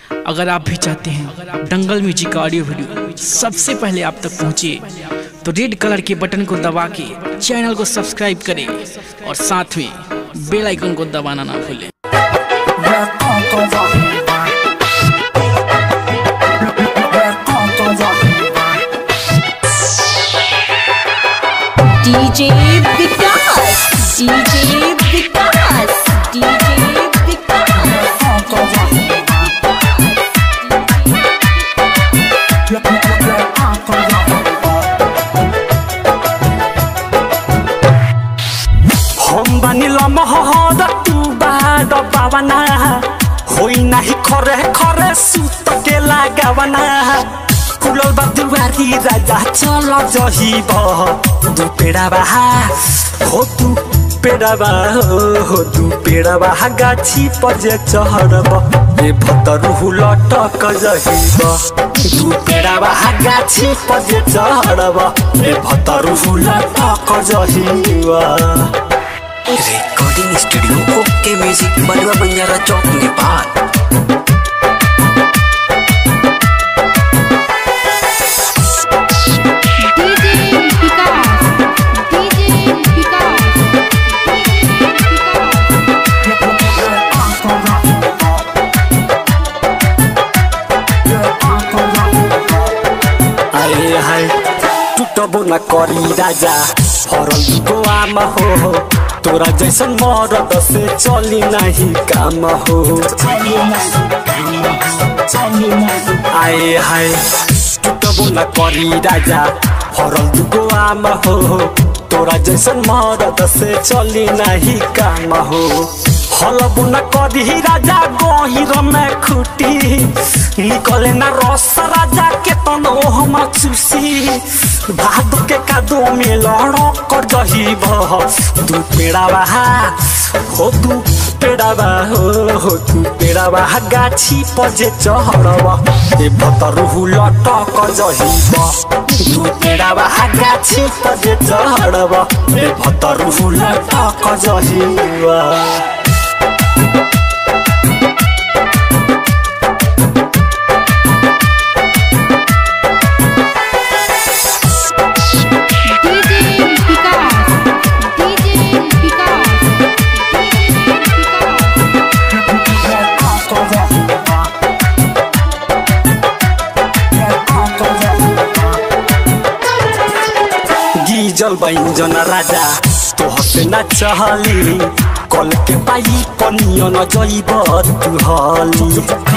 अगर आप भी चाहते हैं दंगल म्यूजिक का ऑडियो वीडियो सबसे पहले आप तक पहुंचे तो रेड कलर के बटन को दबा के चैनल को सब्सक्राइब करें और साथ में बेल आइकन को दबाना ना भूलें DJ Vikas, DJ Vikas, DJ Vikas. हम बानिल महर तू बाद पावना होई नाही खरे खरे सुत के लगावना फुलल बा दुवारी राजा चल जहिब दु पेड़ा बाहा हो तू पेड़ा बा हो तू पेड़ा बाहा गाछी पर जे चढ़ब ए भतरु लटक जहिब दु पेड़ा बाहा गाछी पर जे चढ़ब ए भतरु लटक जहिब recording studio okay music Balua Banjara चौक Nepal DJ Vikas, DJ Vikas, DJ Vikas. आए हाय टूटबो न करी राजा फरल गोआमा हो तोरा जैसन मरद से चली नहीं काम हो आए हाय टूटबो न करी राजा फरल गोआमा हो तोरा जैसन मरद से चली नहीं काम हो हलबो न करी राजा गहिर में खुटी निकले न रस राजा के तनो हम चुसी भाद के कादो में लड़क कर जही बह तू पेड़ा बहा हो तू पेड़ा बा हो हो तू पेड़ा बहा गाछी पर जे चढ़ब ए भतरु लटक जही बह तू पेड़ा बहा गाछी पर जे चढ़ब ए भतरु लटक जही बह DJ Vikas, DJ Vikas, DJ Vikas. गीजल बैंजन राजा तो हसे न चहली कल के पाई पनियो न जइब तू हली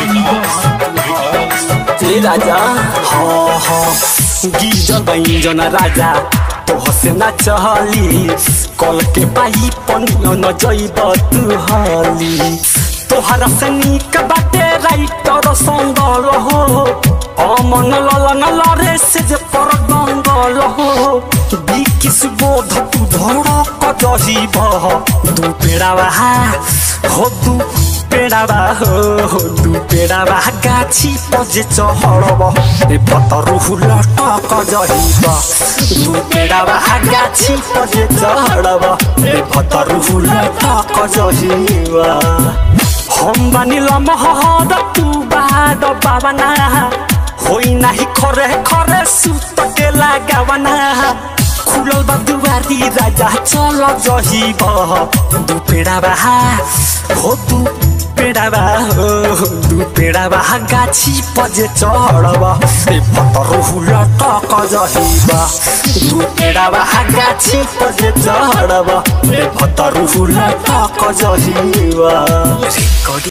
ए राजा हाँ हाँ गीजल बैंजन राजा तो हसे न चहली कल के पाई पनियो न जइब तू हली तोहरा से निक बाटे राइटर संगल हो अमन ललन लरे से जे पर गंगल हो बिकिस बोध तू धड़क जहिब दू पेड़ा बहा हो दू पेड़ा बा हो हो दू पेड़ा बा गाछी पर जे चढ़ब ए पतरु लटक जहिब दू पेड़ा बा गाछी पर जे चढ़ब ए पतरु लटक जहिब हम बानिल महर तू बाद पावना होई नाही खरे खरे सुत के लगावना खुलल बा दुवारी राजा चल जहिब दू पेड़ा बहा हो दू पेड़ा बा हो दू पेड़ा बा गाछी पर जे चढ़ब ए पतरु लटक जहिब दू पेड़ा बा गाछी पर जे चढ़ब ए पतरु लटक जहिब रिकॉर्डिंग